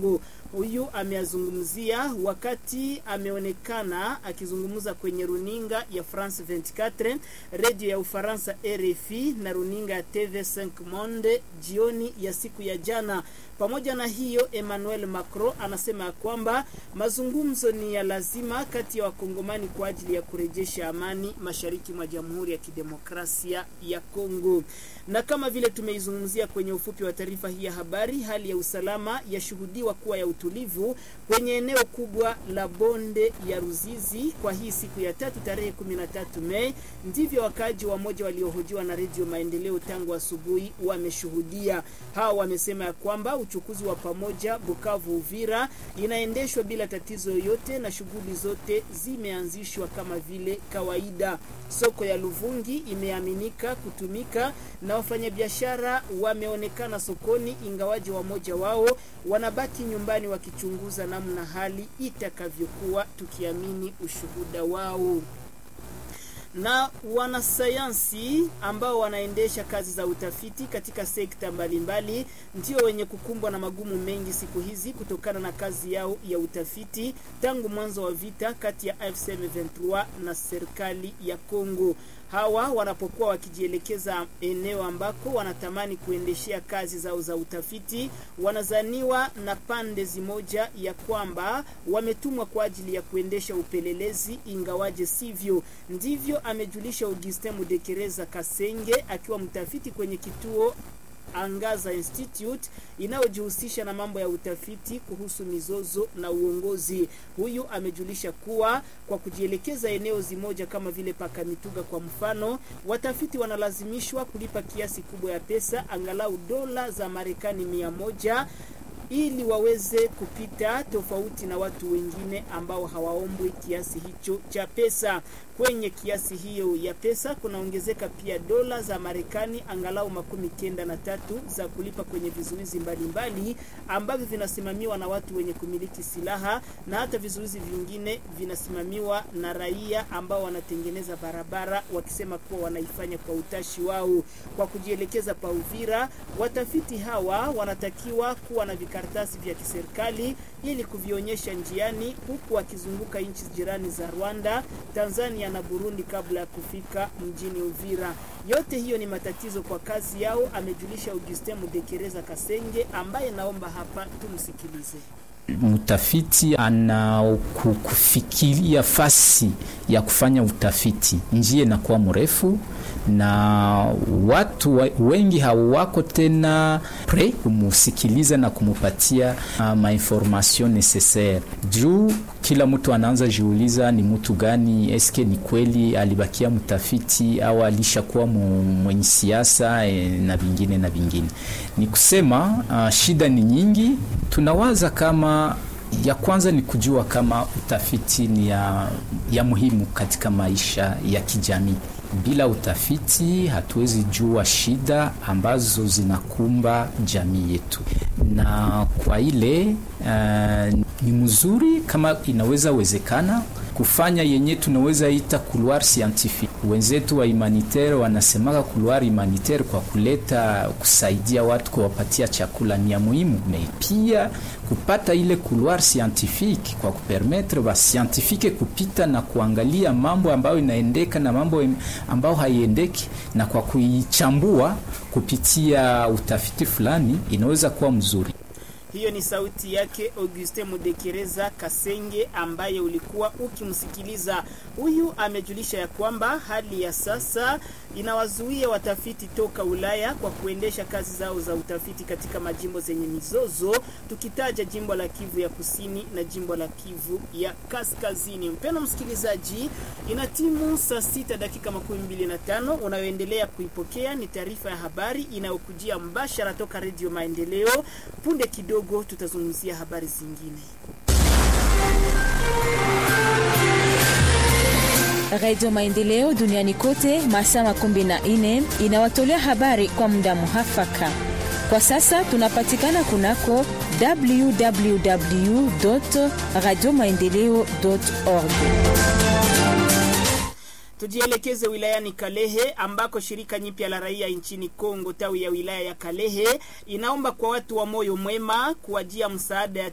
Kongo. Huyu ameazungumzia wakati ameonekana akizungumza kwenye runinga ya France 24, redio ya Ufaransa RFI na runinga ya TV5 Monde jioni ya siku ya jana. Pamoja na hiyo, Emmanuel Macron anasema ya kwamba mazungumzo ni ya lazima kati ya wakongomani kwa ajili ya kurejesha amani mashariki mwa Jamhuri ya Kidemokrasia ya Kongo. Na kama vile tumeizungumzia kwenye ufupi wa taarifa hii ya habari, hali ya usalama yashuhudiwa kuwa ya utulivu kwenye eneo kubwa la bonde ya Ruzizi kwa hii siku ya tatu tarehe 13 Mei. Ndivyo wakaaji wa moja waliohojiwa na Redio Maendeleo tangu asubuhi wameshuhudia. Hao wamesema ya kwamba uchukuzi wa pamoja Bukavu Uvira inaendeshwa bila tatizo yoyote na shughuli zote zimeanzishwa kama vile kawaida. Soko ya Luvungi imeaminika kutumika na wafanyabiashara wameonekana sokoni, ingawaji wamoja wao wanabaki nyumbani wakichunguza namna hali itakavyokuwa, tukiamini ushuhuda wao na wanasayansi ambao wanaendesha kazi za utafiti katika sekta mbalimbali ndio wenye kukumbwa na magumu mengi siku hizi kutokana na kazi yao ya utafiti tangu mwanzo wa vita kati ya AFC M23 na serikali ya Kongo. Hawa wanapokuwa wakijielekeza eneo ambako wanatamani kuendeshea kazi zao za utafiti, wanazaniwa na pande zimoja ya kwamba wametumwa kwa ajili ya kuendesha upelelezi, ingawaje sivyo. Ndivyo amejulisha Augustin Mudekereza Kasenge akiwa mtafiti kwenye kituo Angaza Institute inayojihusisha na mambo ya utafiti kuhusu mizozo na uongozi. Huyu amejulisha kuwa kwa kujielekeza eneo zimoja kama vile Pakamituga kwa mfano, watafiti wanalazimishwa kulipa kiasi kubwa ya pesa, angalau dola za Marekani mia moja ili waweze kupita tofauti na watu wengine ambao hawaombwi kiasi hicho cha pesa. Kwenye kiasi hiyo ya pesa kunaongezeka pia dola za Marekani angalau makumi kenda na tatu za kulipa kwenye vizuizi mbalimbali ambavyo vinasimamiwa na watu wenye kumiliki silaha na hata vizuizi vingine vinasimamiwa na raia ambao wanatengeneza barabara wakisema kuwa wanaifanya kwa utashi wao. Kwa kujielekeza pa Uvira, watafiti hawa wanatakiwa kuwa na vikaratasi vya kiserikali ili kuvionyesha njiani, huku wakizunguka nchi jirani za Rwanda, Tanzania na Burundi kabla ya kufika mjini Uvira. Yote hiyo ni matatizo kwa kazi yao, amejulisha Augustin Mudekereza Kasenge ambaye naomba hapa tumsikilize. Mtafiti ana kufikiria fasi ya kufanya utafiti, njia inakuwa mrefu na watu wengi hawako tena pre kumusikiliza na kumupatia uh, mainformation necessaire juu kila mtu anaanza jiuliza ni mtu gani, eske ni kweli alibakia mtafiti au alishakuwa mwenye siasa e, na vingine na vingine. Ni kusema uh, shida ni nyingi. Tunawaza kama ya kwanza ni kujua kama utafiti ni ya, ya muhimu katika maisha ya kijamii. Bila utafiti hatuwezi jua shida ambazo zinakumba jamii yetu, na kwa ile uh, ni mzuri kama inaweza wezekana kufanya yenye tunaweza ita couloir scientifique. Wenzetu wa humanitaire wanasemaka couloir humanitaire kwa kuleta kusaidia watu kuwapatia chakula ni ya muhimu, me pia kupata ile couloir scientifique kwa kupermettre ba scientifique kupita na kuangalia mambo ambayo inaendeka na mambo ambayo haiendeki, na kwa kuichambua kupitia utafiti fulani inaweza kuwa mzuri. Hiyo ni sauti yake Auguste Mudekereza Kasenge ambaye ulikuwa ukimsikiliza. Huyu amejulisha ya kwamba hali ya sasa inawazuia watafiti toka Ulaya kwa kuendesha kazi zao za utafiti katika majimbo zenye mizozo, tukitaja jimbo la Kivu ya Kusini na jimbo la Kivu ya Kaskazini. Mpendwa msikilizaji, ina timu saa sita dakika makumi mbili na tano. Unayoendelea kuipokea ni taarifa ya habari inayokujia mbashara toka Redio Maendeleo. Punde kidogo tutazungumzia habari zingine. Radio Maendeleo duniani kote masaa makumi na nne inawatolea habari kwa muda muhafaka. Kwa sasa tunapatikana kunako www radio maendeleo org. Tujielekeze wilayani Kalehe ambako shirika nyipya la raia nchini Kongo tawi ya wilaya ya Kalehe inaomba kwa watu wa moyo mwema kuwajia msaada ya